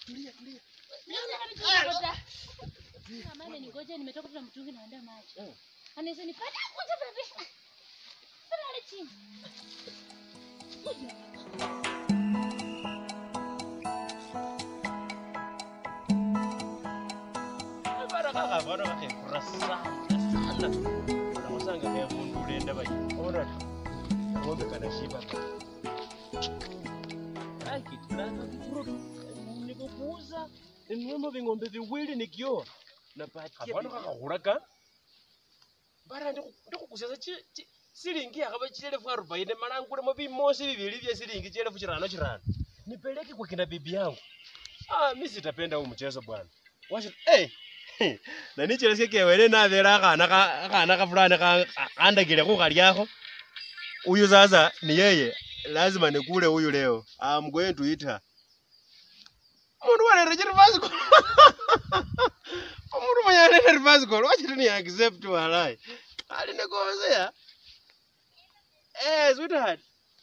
Tulia, tulia. Mama ameningoja nimetoka tu na mtungi naenda maji. Mm. Anaweza nipata kuja bebe. Sala chini. Bara kaka bana kake kurasa sana. Kuna masanga kaya mundu lenda bai. Ora. Ngombe kana shiba. Ai kitana kifuru. Nikukuuza. Ninunua ving'ombe viwili nikioa. Napatia. Abana kaka kuraka. Bara ndikukusesa chi chi- silingi yakaba chielefu arobaini malangulemo bimosi bibili bya silingi chielefu chirano chirano. Nipeleke kwa kina bibi yangu. Ah, mimi sitapenda huu mchezo bwana. Wacha eh na nicheresie kewele navera akhana ka- akhana kafulani ka- khandakile khukhalyakho uyu sasa ni yeye lazima nikule huyu leo I'm going to eat her umundu walere chirivasiko umundu mwenye alere rivasiko wachiti ni accept walai ali nikosea eh sweetheart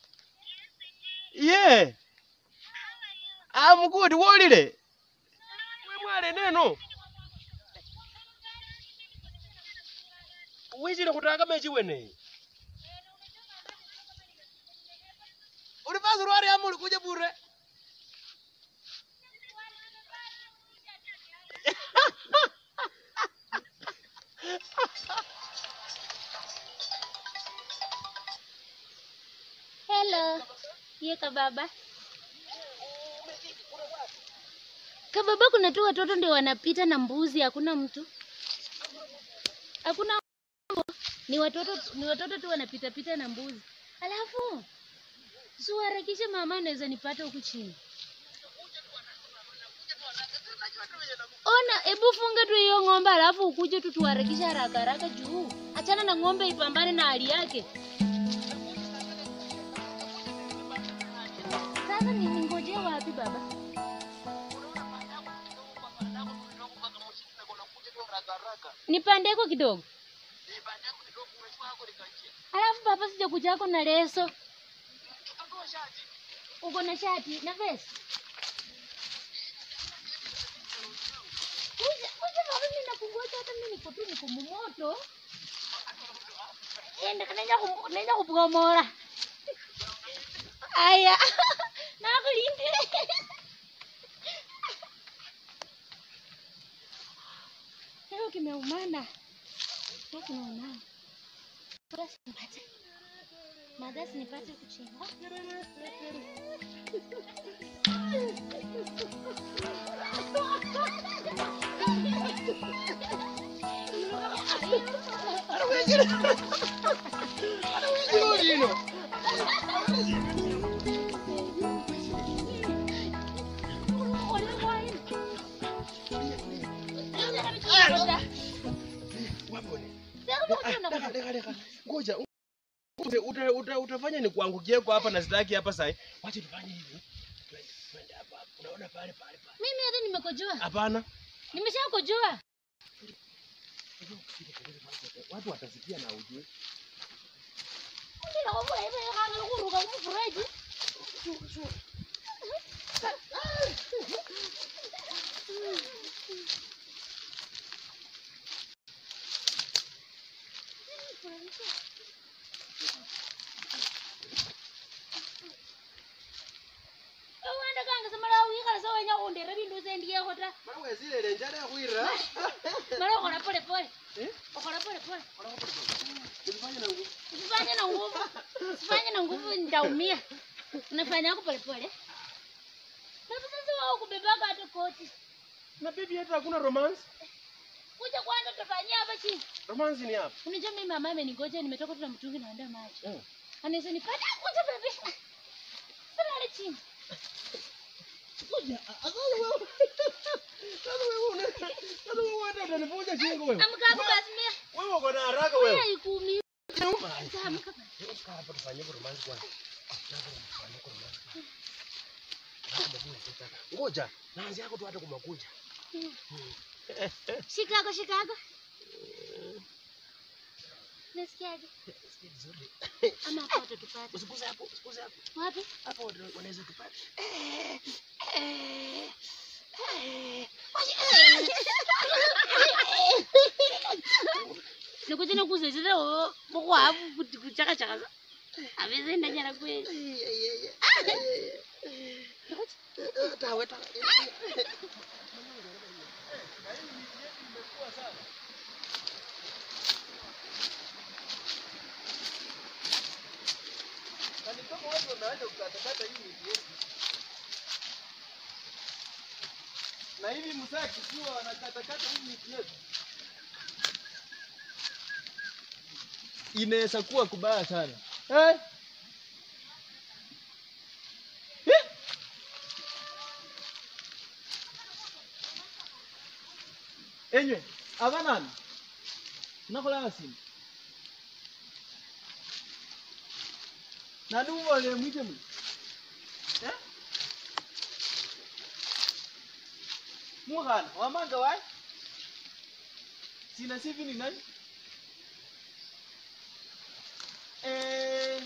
yeah I'm good wolile we mwale neno wichile khutaka mechi weneyi uli basi lwali ama uli kuja bure Hello. Ye kababa. Kababa kuna tu watoto ndio wanapita na mbuzi, hakuna mtu. Hakuna ni watoto ni watoto tu wanapita pita na mbuzi. Alafu siwaharakishe mama anaweza nipata huku chini. Ona, hebu funga tu hiyo ng'ombe alafu ukuje tu tuharakishe haraka haraka juu. Achana na ng'ombe ipambane na hali yake. Sasa ni ningojee wapi baba? Nipandeko kidogo. Alafu baba sija kujako na leso. Uko na shati na vest? Kuja, kuja baba mimi nakungoja hata mimi niko tu niko mumoto. Enda kanenya kum nenya kupomora. Aya. Nakulindile. Leo kimeumana. Leo kimeumana. Basi nipate. Madasi nipate kuchimba. ngoja uta- uta- uta- utafanya ni kuangukieko hapa na sitaki hapa sahi wacha tufanye hivi Twende, twende hapa hapa. unaona pale pale pale Mimi hata nimekojoa. hapana Nimeshakojoa. watu watasikia na ujue Ndila kwa bora hivi kama kuruka kumfuraji. Awanda kanga samala wikala sawenya kundera bindu zendiye ta. mara wezilele njala yakhwira Mara ukora pole pole. Eh? Ukora pole pole. ulifanya na nguvu Usifanye na nguvu. Usifanye na nguvu nitaumia. Unafanya yako pole pole. Na sasa wao kubebaka hata koti. na bibi yetu hakuna romance Kuja kwanza tufanyie hapa chini. romance ni hapa Unajua mimi mama amenigoja nimetoka tu na mtungi naenda maji. Eh. Anaweza nipata kuja bebe. Sala chini. Ngoja, sasa wewe sasa wewe una sasa wewe hata utanifunja shingo wewe Amka hapo basi mimi. wewe uko na haraka wewe Mimi ikumi. Nyuma. Sasa amka basi. Kaa hapa tufanye romance kwanza. Tufanye romance. Ngoja, naanzi yako tu hata kumakuja. Chicago Chicago. Nasikiaje? Sikia vizuri. Ama hapo tutatupata. Usikuze hapo, usikuze hapo. Wapi? Hapo wana- wanaweza tupata. kuchina kuzechera wo bokwavu kuti kuchaka chaka avese ndanyara kweli tawe tawe Yaani kama watu wameanza kukatakata hii miti yetu. Na hivi msaa kikiwa wanakatakata hii miti yetu. Inaweza kuwa kubaya sana. Eh? Eh? Enywe, abanani. Nakola simu. nani umole mwite mwe eh muhana wamanga wayi sina sivi ni nani eh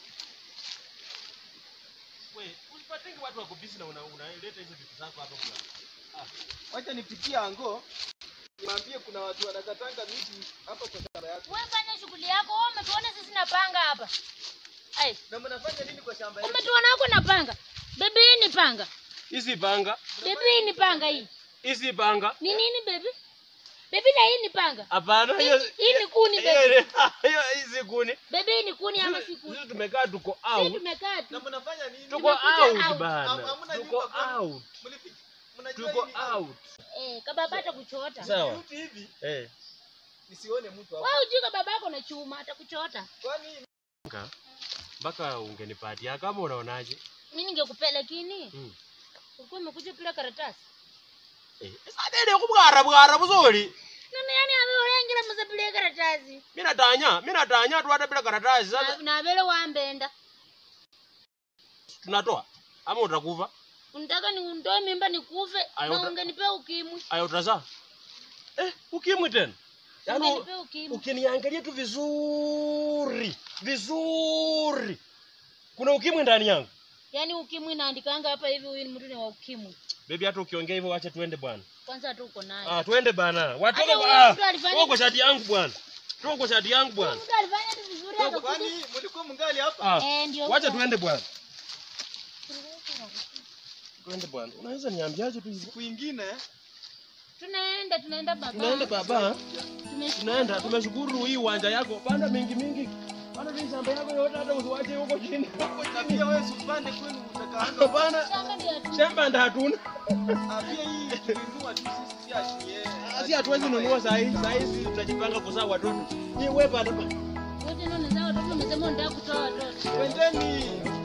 We, usipatenge watu wako busy na una- unaleta hizo vitu zako hapa kwa. wacha nipitie ango niwaambie kuna watu wanakatanga miti hapa kwa shamba yako we fanya shughuli yako wewe umetuona sisi napanga hapa ai na mnafanya nini kwa shamba yako umetuona wako napanga bebi hii ni panga Hizi panga, bebi hii ni panga hii hizi panga. ni nini bebi bebi na hii ni panga Hapana, Hii- hiyo hii ni kuni, hiyo- baby. Hiyo hizi kuni. bebi hii ni kuni ama si Sisi kuni sisi tumekaa tuko sisi out. tumekaa tu na mnafanya nini Tuko Tumekuja out out. bana. Ham- hamna Tuko nyumba kwani? out. Mlifi- mnajua Tuko hii ni out. eh kababa atakuchota Sawa. mti hivi Eh. nisione mtu hapo wewe ujui kababa yako na chuma atakuchota kwani Ka- Mpaka ungenipatia kama unaonaje? mimi ningekupea lakini Mm. ulikuwa umekuja bila karatasi Eh, sadede kubwara bwara buzoli. nani yani abeolengira musapile karatasi Mimi natanya, mimi natanya tu hata bila karatasi sasa Na- nabele wambenda tunatoa ama utakufa. unataka ni undoe mimba nikufe Ayo, na uta- ungenipea ukimwi Ayo utaza. Eh, ukimwi tena. Yaani ungenipea ukimwi ukiniangalia tu vizuri vizuri kuna ukimwi ndani yangu yaani ukimwi naandikanga hapa hivi huyu ni mtu ni wa ukimwi bebi hata ukiongea hivyo wacha tuende bwana kwanza hata uko naye ah, tuende bana watoka Hata kwa- huyo ah, mtu alifanya- toka kwa shati yangu bwana toka kwa shati yangu bwana mtu alifanya tu vizuri akakuja kwani mlikuwa mngali hapa ah, eh ndio wacha huyo. tuende bwana tuende bwana unaweza niambiaje tu hivi siku ingine tunaenda tunaenda baba tunaenda baba Tume- tunaenda tumeshukuru hii uwanja yako panda mingi mingi panda hii shamba yako yote hata usiwache huko chini na pia wewe usipande kwenu utakaanga hapana shamba ndio hatu- shamba ndio hatuna Ah, pia hii tulinunua tu sisi si ati yeye si hatuwezi nunua saa hii saa hizi tutajipanga kuzaa watoto ni wewe panda wote ndio unazaa watoto umesema unataka kutoa watoto Twendeni